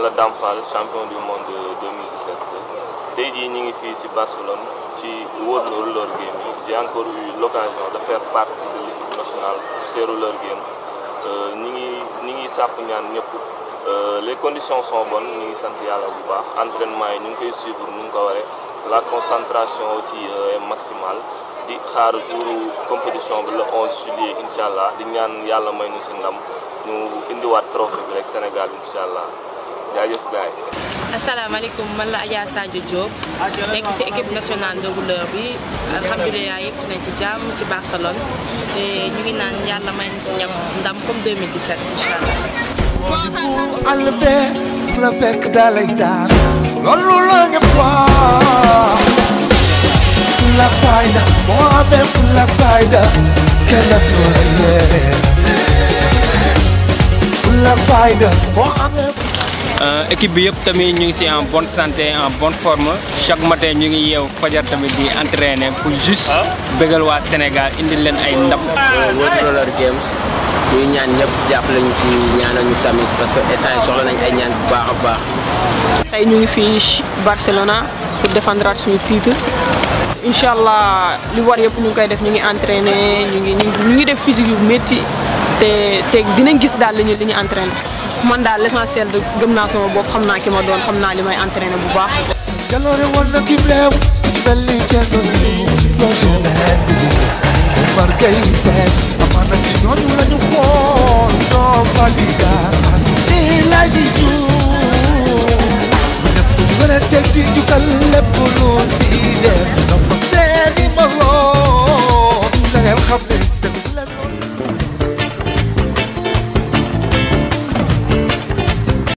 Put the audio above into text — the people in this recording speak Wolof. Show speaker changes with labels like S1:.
S1: la Dame Fall champion du monde 2017 tey jii ñu ngi fii ci Barcelone ci World Roller Game yi j'ai encore eu l'occasion de faire partie de l'équipe nationale ces roller games ñi ngi ñi ngi sàpp ñaan ñëpp les conditions sont bonnes ñu ngi sant yàlla bu baax entraînement yi ñu ngi koy suivre nu nga ko waree la concentration aussi est maximale di xaar jour compétition bi le 11 juillet incha allah di ñaan yàlla may ñu si ndam ñu indiwaat trophée bi rek Sénégal incha allah jaajëf gars yi.
S2: asalaamaaleykum man la Adja Sadio Diop nekk ci équipe nationale de rouleur bi alhamdulilah yegg si nañ ci jàmm ci Barcelone te ñu ngi naan yàlla may ñam ndam comme 2017 incha allah.
S3: bu àll bee fu la fekk dalay daan loolu la nga wax fu la fayda moo amee fu la fayda kenn du la yee fu la fayda moo amee
S4: équipe bi yëpp tamit ñu ngi ci en bonne santé en bonne forme chaque matin ñu ngi yeew fajar tamit di entraîner pour juste bëggal waa Sénégal indil leen ay ndam.
S5: World Roller Games ñuy ñaan ñëpp jàppale ñu ci ñaanal ñu tamit parce que instant soxla nañ ay ñaan bu baax a baax.
S6: tey ñu ngi fii Barcelona pour défendre suñu titre incha allah li war yëpp ñu ngi koy def ñu ngi entraîner ñu ngi ñu ngi def physique yu métti te te dinañ gis daal li ñu li ñu entraîner man daal l'essentiel de gëm naa sama bopp xam naa ki ma doon xam naa li may entraîner bu baax.
S3: jaloore woon na kim leew mel ni Thierno projet leen bi Omar Gueye seet amaana ci ñooñu la ñu xool ñoo fadiga nii laa ji juum ñëpp mën a teg di jukkal lépp lu fi def donc seeni moroom la ngeen xam ne dëgg la loolu